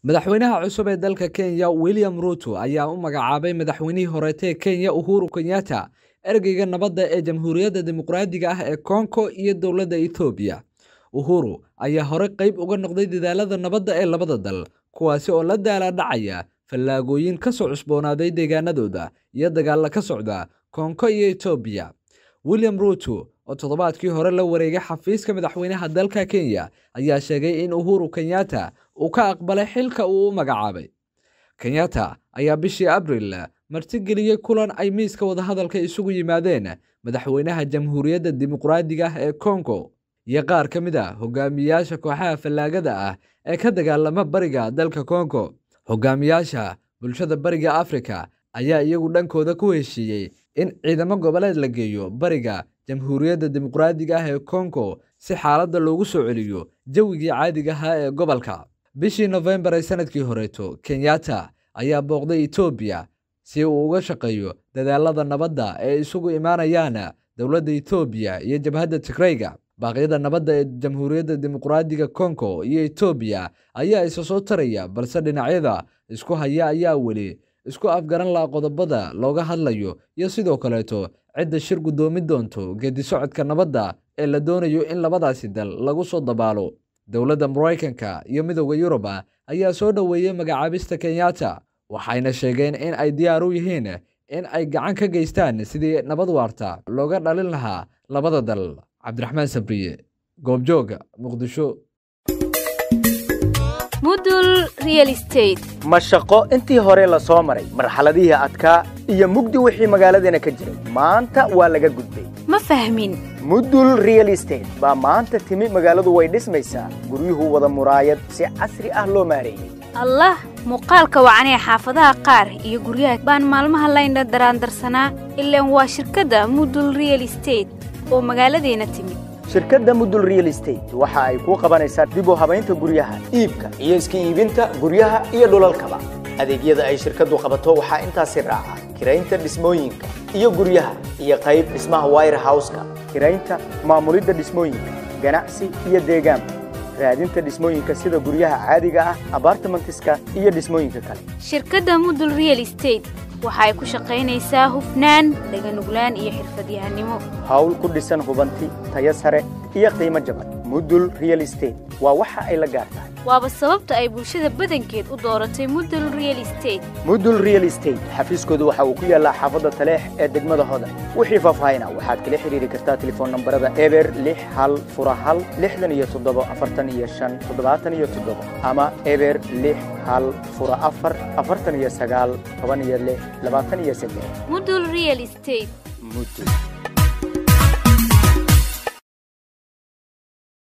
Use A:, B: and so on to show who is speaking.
A: madaxweynaha cusub ee dalka kenya william ruto ayaa u magacaabay madaxweynihii horeetee kenya uhuru kenyatta ergeyga nabadda ee jamhuuriyadda dimuqraadiga ah ee kongo iyo dowladda ethoobiya uhuru ayaa hore qayb uga noqday dadaalada nabadda ee labada dal kuwaasi oo la daala dhacaya fallaagooyin ka soo cusboonaaday deegaanadooda iyo dagaalla ka socda kongo iyo etoobiya william ruto oo toddobaadkii hore la wareegay xafiiska madaxweynaha dalka kenya ayaa sheegay in uhuru kenyatta uu ka aqbalay xilka uu u magacaabay kenyatta ayaa bishii abril martigeliyey kulan ay miiska wadahadalka isugu yimaadeen madaxweynaha jamhuuriyadda dimuqraadiga ah ee kongo iyo qaar ka mid a hogaamiyayaasha kooxaha fallaagada ah ee ka dagaalama bariga dalka kongo hogaamiyaasha bulshada bariga afrika ayaa iyagu dhankooda ku heshiiyey in ciidamo goboleed la geeyo bariga jamhuuriyadda dimuqraadiga ah ee kongo si xaaladda loogu soo celiyo jawigii caadiga ahaa ee gobolka bishii nofembar ee sanadkii horeeto kenyatta ayaa booqday etoobiya si uu uga shaqeeyo dadaalada nabadda ee isugu imaanayaan dowladda etoobiya iyo jabhadda tigreyga baaqyada nabadda ee jamhuuriyadda dimuqraadiga kongo iyo etoobiya ayaa isa soo taraya balse dhinacyada isku haya ayaa weli isku afgaran laha qodobada looga hadlayo iyo sidoo kaleeto cidda shir guddoomi doonto geedi socodka nabadda ee la doonayo in labadaasi dal lagu soo dabaalo dowladda maraykanka iyo midooda yuruba ayaa soo dhoweeyey magacaabista kenyatta waxayna sheegeen in ay diyaar u yihiin in ay gacan ka geystaan sidii nabad waarta looga dhalin lahaa labada dal cabdiraxmaan sabriye goobjooga muqdisho
B: mudul real state
C: ma shaqo intii hore la soo maray marxaladihii adkaa iyo mugdi wixii magaaladeena ka jiray maanta waa laga gudbay
B: ma fahmin
C: mudul real estate baa maanta timi magaaladu way dhismaysaa guryuhu wada muraayad si casri ah loo maareeyey
B: allah muuqaalka wacanee xaafadaha qaar iyo guryaha baan maalmaha laynha daraandarsanaa ilaan waa shirkadda mudul real estate oo magaaladeena timid
C: shirkadda mudul real estate waxa ay kuu qabanaysaa dib u habaynta guryaha iibka iyo iska iibinta guryaha iyo dhulalkaba adeegyada ay shirkaddu qabato waxaa intaasi raaca kiraynta dhismooyinka iyo guryaha iyo qayb dhismaha wire houseka kiraynta maamulidda dhismooyinka ganacsi iyo deegaanka raadinta dhismooyinka sida guryaha caadiga ah abartimentiska iyo dhismooyinka kale
B: shirkadda mudul real estate waxa ay ku shaqaynaysaa hufnaan daganuglaan iyo xirfadyahannimo
C: hawl ku dhisan hubanti tayo sare iyo qiimo jaban mudul real estate waa waxa ay la gaar tahay
B: waaba sababta ay bulshada badankeed u dooratay mudul real estate
C: mudul real estate xafiiskoodu waxa uu ku yaallaa xaafadda taleex ee degmada hodan wixii faahfaahina waxaad kala xidhiiri kartaa telefoon nambarada eber lix hal fura hal lixdan iyo toddobo afartan iyo shan toddobaatan iyo toddobo ama eber lix hal fura afar afartan iyo sagaal toban iyo lix labaatan iyo saddex
B: mudul real estate
C: mudul